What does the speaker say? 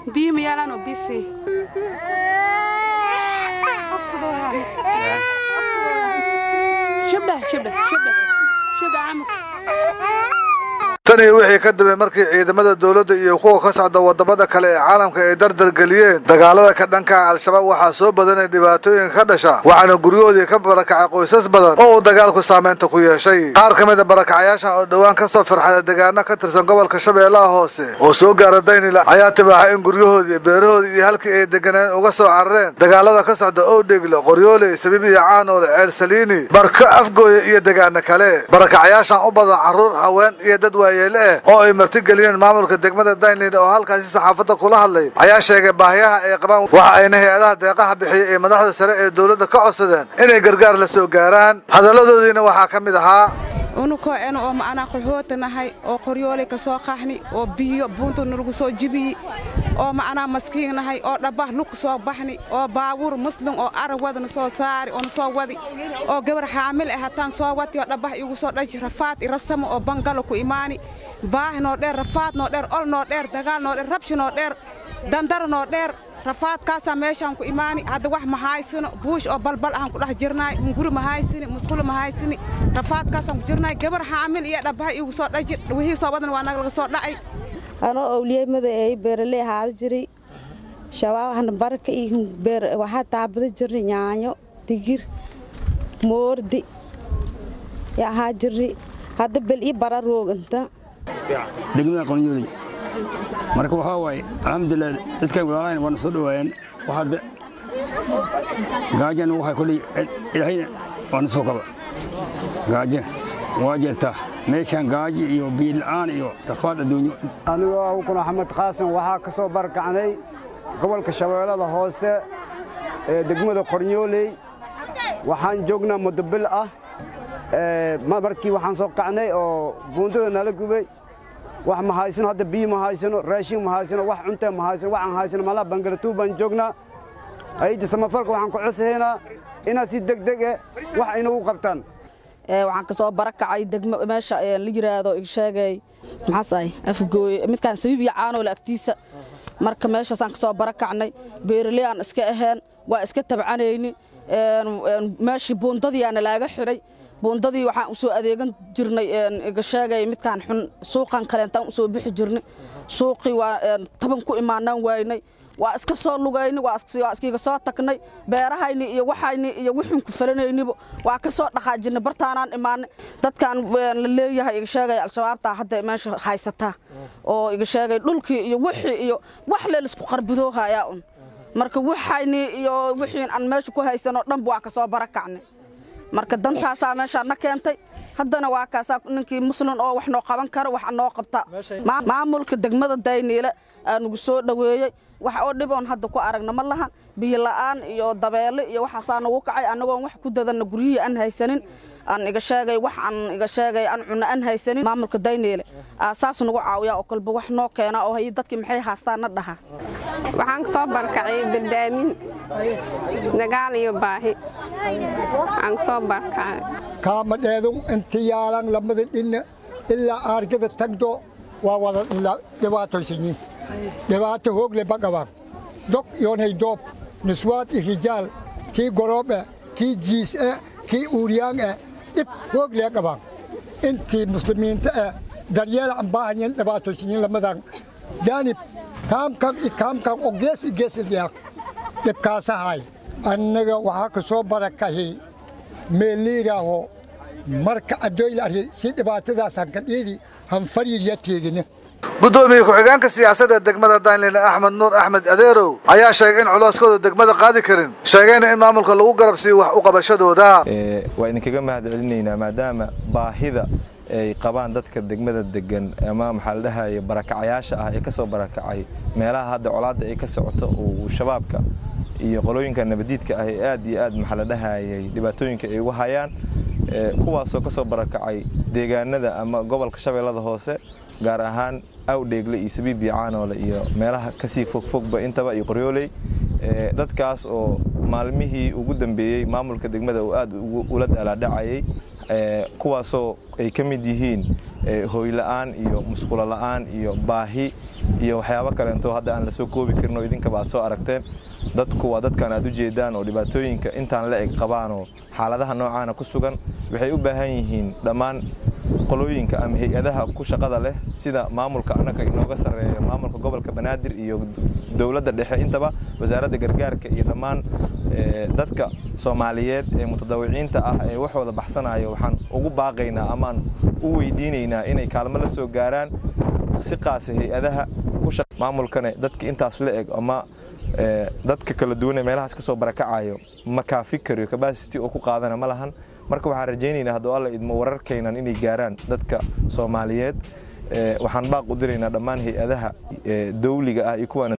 biyo ma yaalaan oo bisi shibdhe shibdhe shibdhe shibdhe aamus tani wixii ka dambe markii ciidamada dowladda iyo kuwa ka socda wadamada kale ee caalamka ay dardargeliyeen dagaalada ka dhanka al-shabaab waxaa soo badanay dhibaatooyinka ka dhasha waxaana guryahoodii ka barakacay qoysas badan oo uu dagaalku saameynta ku yeeshay qaar ka mid a barakacayaashan oo dhowaan ka soo firxada deegaano ka tirsan gobolka shabeellaha hoose oo soo gaara daynila ayaa tibaaxay in guryahoodii beerahoodii iyo halkii ay deganeen uga soo carareen dagaalada ka socda owdhegle qoryooley sabiib iyo caanoole ceel saliini marka afgooye iyo degaano kale barakacayaashan u badan carruur haween iyo dad waaye oo ay martigeliyeen maamulka degmada daynlin oo halkaasi saxaafadda kula hadlay ayaa sheegay baahiyaha ay qabaan waxa ayna hay-adaha deeqaha bixiyay ee madaxda sare ee dowladda ka codsadeen inay gargaar la soo gaaraan hadalladoodiina waxaa ka mid ahaa unukoo ena oo ma'anaa qaxoota nahay oo qoryoolay ka soo qaxni oo biyo buunta nalagu soo jibiyi oo ma'anaa maskiin nahay oo dhabbah lug soo baxni oo baabuur muslim oo arag wadana soo saari oo na soo wadi oo gabar xaamil ah hataan soo wati oo dhabbah igu soo dhaji rafaad irasamo oo bangalo ku imaani baahi noo dheer rafaad noo dheer ol noo dheer dagaal noo dheer rabshi noo dheer dandar noo dheer rafaadkaasaa meeshaan ku imaani hadda wax ma haysano buush oo balbal ahaan ku dhex jirnaay hunguri ma haysini musqulo ma haysini rafaadkaasaan ku jirnaay gabar xaamil iyo dhabbaha igu soo dhaji wixii soo wadan waa naga laga soo dhacay anoo owliyemada ay beeraley ahaada jiray shabaabahana baraka iyo beer waxaa taabada jirnay yaanyo digir moordi yaa ahaa jirnay hadda bel ii bara rooganta degmada qonyooley marka waxaa waaye alxamdulilah dadkan walaalahayna waana soo dhowaayeen waxaadde gaajana waxaa kolley ilaahayna waana soo kaba gaajo waa jirtaa meeshaan gaaji iyo biila'aan iyo rafaad adduunyo anigoo abukun axmed qaasim waxaa ka soo barakacnay gobolka shabeellada hoose ee degmada qornyooley waxaan joognaa muddo bil ah markii waxaan soo kacnay oo buundada nala gubay wax ma haysano hadda biyo ma haysano raashin ma haysano wax cunta ma haysano waxaan haysano malaha bangalatuur baan joognaa hayda samafalka waxaan ku cosahaynaa inaad si degdeg eh wax inagu qabtaan waxaan ka soo barakacay degmo meesha la yiraahdo sheegay maxaasahay afgooye midkaan sabiib iyo caanoole agtiisa marka meeshaasaan ka soo barakacnay beeraley aan iska ahayn waa iska tabcanayni meeshii buundadiiaana laaga xidhay buundadii waxaan u soo adeegan jirnay iga sheegay midkaan xun suuqan kaleentaan u soo bixi jirnay suuqii waa taban ku imaanaan waynay waa iska soo lugayni waa iskiga soo tagnay beerahayni iyo waxayni iyo wixin ku falanayniba waa ka soo dhaqaajinay bartaanaan imaanay dadkan la leeyahay iga sheegay al-shabaabtaa hadda meesha haysataa oo iga sheegay dhulkii iyo wixii iyo wax leelisku qarbidoohayaa un marka waxayni iyo wixiin aan meesha ku haysanoo dhanba waa ka soo barakacnay marka dantaasaa meeshaa na keentay haddana waa kaasaa ninkii muslim oo wax noo qaban karo wax noo qabta maamulka degmada dayniile aa nagu soo dhoweeyey wax oo dhiboon hadda ku aragna ma lahan biyo la'aan iyo dabeele iyo waxaasaa nagu kacay annagoon wax ku dadanna guryihii aan haysanin aan iga sheegay wax aan iga sheegay aan cunno aan haysanin maamulka dayniile saas nagu caawiyaa oo kalba wax noo keena oo hay dadkii maxay haastaan na dhaha waxaan ka soo barkacay bardaamin dagaal iyo baahi aan ka soo barkacay kaamadheedun inta yaalan lamada dhinna ilaa aargada tagdo waa wada dhibaataysanyiin dhibaato hoogle bagabaan dog yoonay doob niswaad i rijaal kii goroobe kii jiis'e kii uuryaan'e dhib hooglee qabaan intii muslimiinta e daryeel aan baahanyen dhibaataysanyiin lamadan jaanib kaamkan i kaamkan oo gees i gees ilyaaq dhibkaasahay annaga waxaa ka soo barakahi meeliiraaho marka adoyla arhi si dhibaatadaasaan ka dhiidi hanfariirya teegina gudoomiye ku-xigeenka siyaasadda degmada daynline axmed nuur axmed adeerow ayaa sheegay in culooskooda degmada qaadi karin sheegayna in maamulka lagu garabsiiyo wax u qabashadooda waa idinkaga mahad celinaynaa maadaama baahida ay qabaan dadka degmada degan ama maxaa la dhahaya barakacayaasha ah ee ka soo barakacay meelaha hadda colaadda ay ka socoto uu shabaabka iyo qolooyinka nabadiidka ah ee aad iyo aad maxaa la dhahayay dhibaatooyinka ay ugu hayaan kuwaasoo ka soo barakacay deegaanada ama gobolka shabeellada hoose gaar ahaan awdheegle iyo sabiib iyo caanoole iyo meelaha kasii fogfogba intaba iyo qoryooley dadkaas oo maalmihii ugu dambeeyey maamulka degmada uu aad ula daalaadhacayay kuwaasoo ay ka mid yihiin hooyla'aan iyo musqulo la'aan iyo baahi iyo waxyaabo kaleento hadda aan la soo koobi karin oo idinkaba aad soo aragteen dadku waa dadkan aad u jeedaan oo dhibaatooyinka intaan la eg qabaanoo xaaladaha noocaana ku sugan waxay u baahan yihiin dhammaan qolooyinka ama hay-adaha ku shaqada leh sida maamulka annaka inooga sarreeya maamulka gobolka banaadir iyo dowladda dhexe intaba wasaaradda gargaarka iyo dhammaan dadka soomaaliyeed ee mutadawiciinta ah ee waxooda baxsanayo waxaan ugu baaqaynaa amaan u weydiinaynaa inay kaalmo la soo gaaraan si qaasa hay-adaha maamulkane dadka intaas la eg ama dadka kala duwan ee meelahaas ka soo barakacayo ma kaafi kariyo kabasity oo ku qaadana ma lahan marka waxaan rajaynaynaa hadduu alla idmo wararkaynan inay gaaraan dadka soomaaliyeed waxaan baaq u diraynaa dhammaan hay-adaha dawliga ah iyo kuwaana